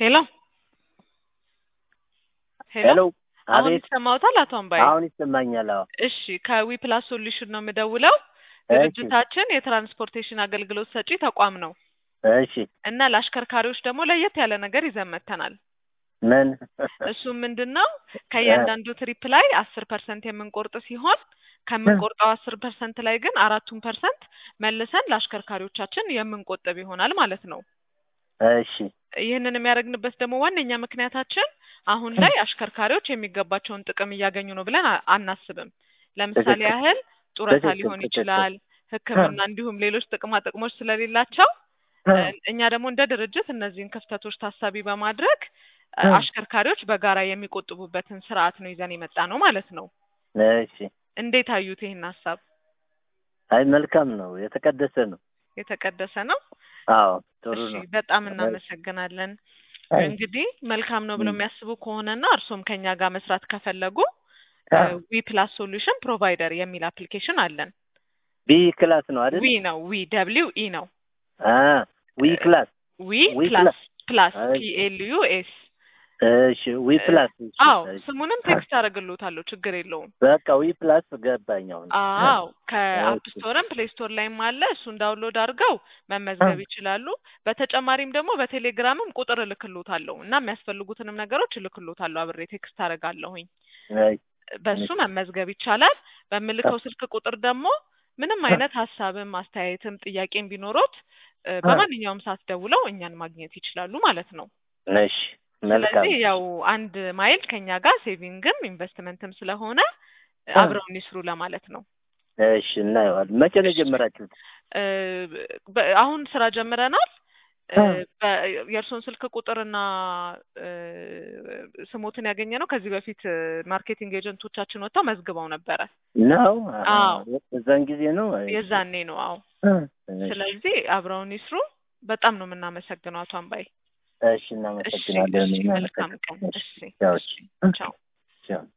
ሄሎ ሄሎ አሁን አቤት ይሰማዎታል አቶ አምባዬ? አሁን ይሰማኛል። አዎ እሺ ከዊ ፕላስ ሶሉሽን ነው የምደውለው። እሺ ድርጅታችን የትራንስፖርቴሽን አገልግሎት ሰጪ ተቋም ነው እሺ እና ለአሽከርካሪዎች ደግሞ ለየት ያለ ነገር ይዘን መጥተናል። ምን እሱም ምንድን ነው ከእያንዳንዱ ትሪፕ ላይ አስር ፐርሰንት የምንቆርጥ ሲሆን ከምንቆርጠው አስር ፐርሰንት ላይ ግን አራቱን ፐርሰንት መልሰን ለአሽከርካሪዎቻችን የምንቆጥብ ይሆናል ማለት ነው። እሺ ይህንን የሚያደርግንበት ደግሞ ዋነኛ ምክንያታችን አሁን ላይ አሽከርካሪዎች የሚገባቸውን ጥቅም እያገኙ ነው ብለን አ- አናስብም። ለምሳሌ ትክክል። ያህል ጡረታ ትክክል፣ ሊሆን ትክክል። ይችላል፣ ሕክምና እንዲሁም ሌሎች ጥቅማ ጥቅሞች ስለሌላቸው እ- እኛ ደግሞ እንደ ድርጅት እነዚህን ክፍተቶች ታሳቢ በማድረግ እ፣ አሽከርካሪዎች በጋራ የሚቆጥቡበትን ስርዓት ነው ይዘን የመጣ ነው ማለት ነው። እሺ እንዴት አዩት ይህን ሀሳብ? አይ መልካም ነው፣ የተቀደሰ ነው። የተቀደሰ ነው። አዎ ጥሩ እሺ ነው። በጣም እናመሰግናለን። እንግዲህ መልካም ነው ብለው የሚያስቡ ከሆነና እርሶም ከኛ ጋር መስራት ከፈለጉ ዊ ፕላስ ሶሉሽን ፕሮቫይደር የሚል አፕሊኬሽን አለን። ቢ ክላስ ነው አይደል? ዊ ነው ዊ ደብሊው ኢ ነው አ ዊ ክላስ ዊ ዊ ፕላስ ፕላስ አይ። ፒ ኤል ዩ ኤስ እሺ ዊ ፕላስ እሺ፣ አዎ እሺ። ስሙንም ቴክስት አደርግልዎታለሁ ችግር የለውም። በቃ ዊ ፕላስ ገባኝ አሁን። አዎ ከአፕ እሺ። ስቶርም ፕሌይ ስቶር ላይም አለ። እሱን ዳውንሎድ አድርገው መመዝገብ ይችላሉ። በተጨማሪም ደግሞ በቴሌግራምም ቁጥር እልክልዎታለሁ እና የሚያስፈልጉትንም ነገሮች እልክልዎታለሁ አብሬ ቴክስት አደርጋለሁኝ። አይ፣ በሱ መመዝገብ ይቻላል። በምልከው ስልክ ቁጥር ደግሞ ምንም አይነት ሀሳብም አስተያየትም ጥያቄም ቢኖሮት እ፣ በማንኛውም ሰዓት ደውለው እኛን ማግኘት ይችላሉ ማለት ነው። እሺ መልካም ስለዚህ ያው አንድ ማይል ከኛ ጋር ሴቪንግም ኢንቨስትመንትም ስለሆነ አብረውን ይስሩ ለማለት ነው። እሺ እናየዋለን። መቼ ነው የጀመራችሁት? እ፣ በ- አሁን ስራ ጀምረናል። እ፣ እ። በ- የእርስዎን ስልክ ቁጥርና እ፣ ስሞትን ያገኘ ነው ከዚህ በፊት እ፣ ማርኬቲንግ ኤጀንቶቻችን ወጥተው መዝግበው ነበረ። ነው አዎ። እዛን ጊዜ ነው። የዛኔ ነው። አዎ። እሺ፣ ስለዚህ አብረውን ይስሩ። በጣም ነው የምናመሰግነው አቶ አምባይ። እሺ እሺ፣ እናመሰግናለን። እሺ፣ መልካም ቀን። እሺ፣ ቻው፣ እሺ፣ ቻው። ቻው።